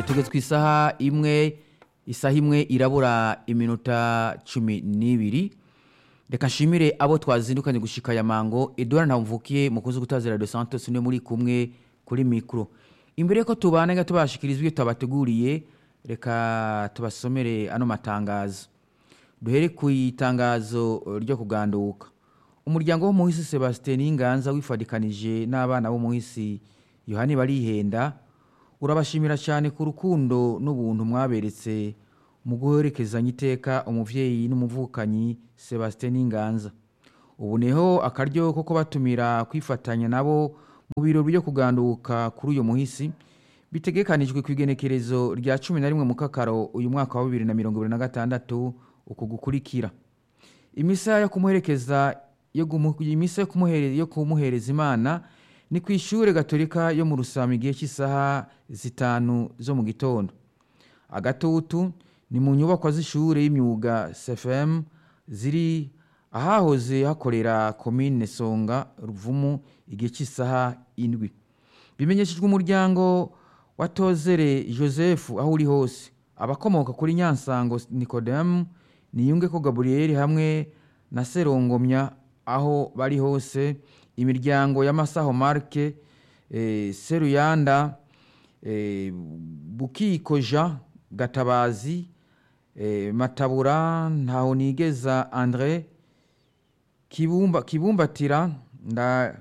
tugeze ku isaha imwe isaha imwe irabura iminota cumi n'ibiri reka nshimire abo twazindukanye gushika ya mango edouard ntamvukiye mukunzi gutaza radio santos niwe muri kumwe kuri mikro imbere ko tubana nga tubashikiriza ibyo tabateguriye reka tubasomere ano matangazo duhere ku itangazo ryo kuganduka umuryango wo muhisi Sebastien Inganza wifadikanije n'abana bo muhisi Yohani barihenda urabashimira cyane ku rukundo n'ubuntu mwaberetse mu guherekezanya iteka umuvyeyi n'umuvukanyi Sebastien Inganza ubu neho akaryo ko kubatumira kwifatanya nabo mu birori byo kuganduka kuri uyu muhisi bitegekanijwe ku igenekerezo rya cumi na rimwe mu kakaro uyu mwaka wa bibiri na mirongo ibiri na gatandatu uku gukurikira imisa yo kumuherekeza yo gumu- imisa yo kumuhere- yo kumuhereza imana ni ku ishure gatolika yo mu rusama igihe cy'isaha zitanu zo mu gitondo agatutu ni mu nyubakwa z'ishure y'imyuga cfm ziri ahahoze hakorera komine songa ruvumu igihe cy'isaha indwi bimenyeshejwe umuryango wa tozere joseph aho uri hose abakomoka kuri nyansango nikodemu niyunge ko gaburiyeli hamwe na serongomya aho bari hose imiryango y'amasaho marke eh, seruyanda eh, bukiko jean gatabazi eh, matabura ntahonigeza andre kibumba kibumbatira nda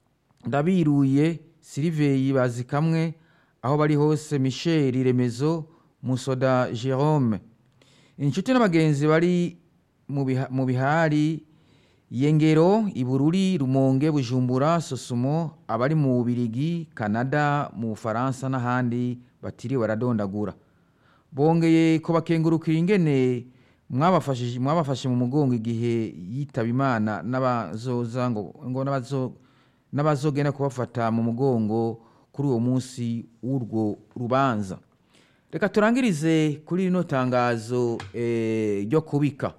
ndabiruye siliveyi bazi kamwe aho bari hose michel remezo musoda jerome inshuti n'abagenzi bari mu biha- mu bihari yengero ibururi rumonge bujumbura sosumo abari mu bubirigi canada mu bufaransa n'ahandi batiriwe baradondagura bongeye kubakengurukira ingene mwabafashije mwabafashe mu mugongo igihe yitaba imana n'abazoza ngo ngo n'abazo n'abazogenda kubafata mu mugongo kuri uwo munsi w'urwo rubanza reka turangirize kuri rino tangazo eh, ryo kubika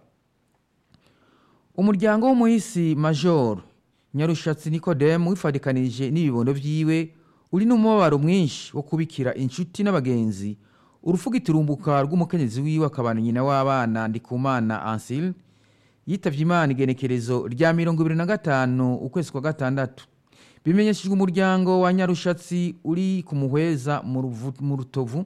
umuryango w'umuhisi major nyarushatsi nikodemu wifadikanije n'ibibondo vyiwe uri n'umubabaro mwinshi wo kubikira inshuti n'abagenzi urufuga iturumbuka rw'umukenyezi wiwe akabana nyina w'abana ndikumana ansile yitavye imana igenekerezo rya mirongo ibiri na gatanu ukwezi kwa gatandatu bimenyeshejwe umuryango wa nyarushatsi uri ku muhweza mu Ruvu- mu rutovu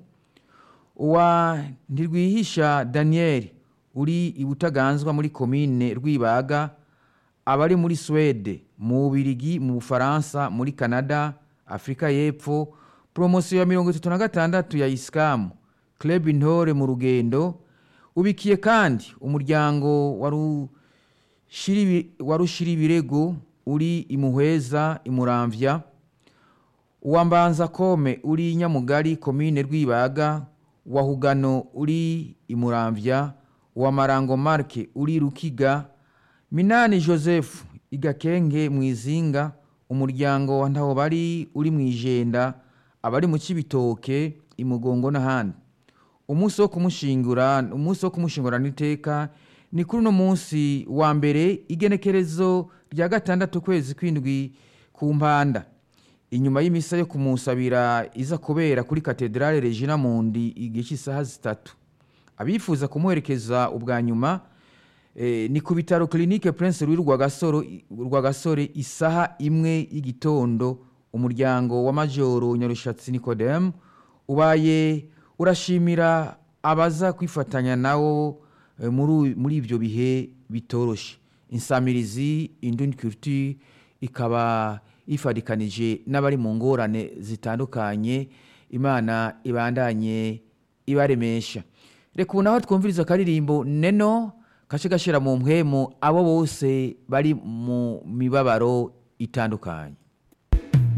uwa ntirwihisha daniel uri ibutaganzwa muri komine rwibaga abari muri swede mu bubirigi mu bufaransa muri canada afurika y'epfo poromosiyo ya mirongo itatu na gatandatu ya isikamu club intore mu rugendo ubikiye kandi umuryango wa Rushiribi- wa rushiribirego uri imuhweza imuramvya uwambanza kome uri nyamugari komine rwibaga wa hugano uri imuramvya wa marango marke uri rukiga minani joseph igakenge mwizinga umuryango wa ntaho bari uri mwijenda abari mu cibitoke imugongo n'ahandi umunsi wo kumushingura umunsi wo kumushingurana iteka ni kuri uno munsi wa mbere igenekerezo rya gatandatu kwezi kw'indwi ku mpanda inyuma y'imisa yo kumusabira iza kubera kuri katedrale regina mundi igihe cy'isaha zitatu abifuza kumuherekeza ubwa nyuma eh, ni ku bitaro clinique prince louis rwagasoro rwagasore isaha imwe y'igitondo umuryango wa majoro nyarushatsi nikodemu ubaye urashimira abaza kwifatanya nawo eh, muri muri ibyo bihe bitoroshe insamirizi indundi culture ikaba ifadikanije n'abari mu ngorane zitandukanye imana ibandanye ibaremesha reka ubu naho twumviriza akaririmbo neno kace gashira mu mpwemu abo bose bari mu mibabaro itandukanye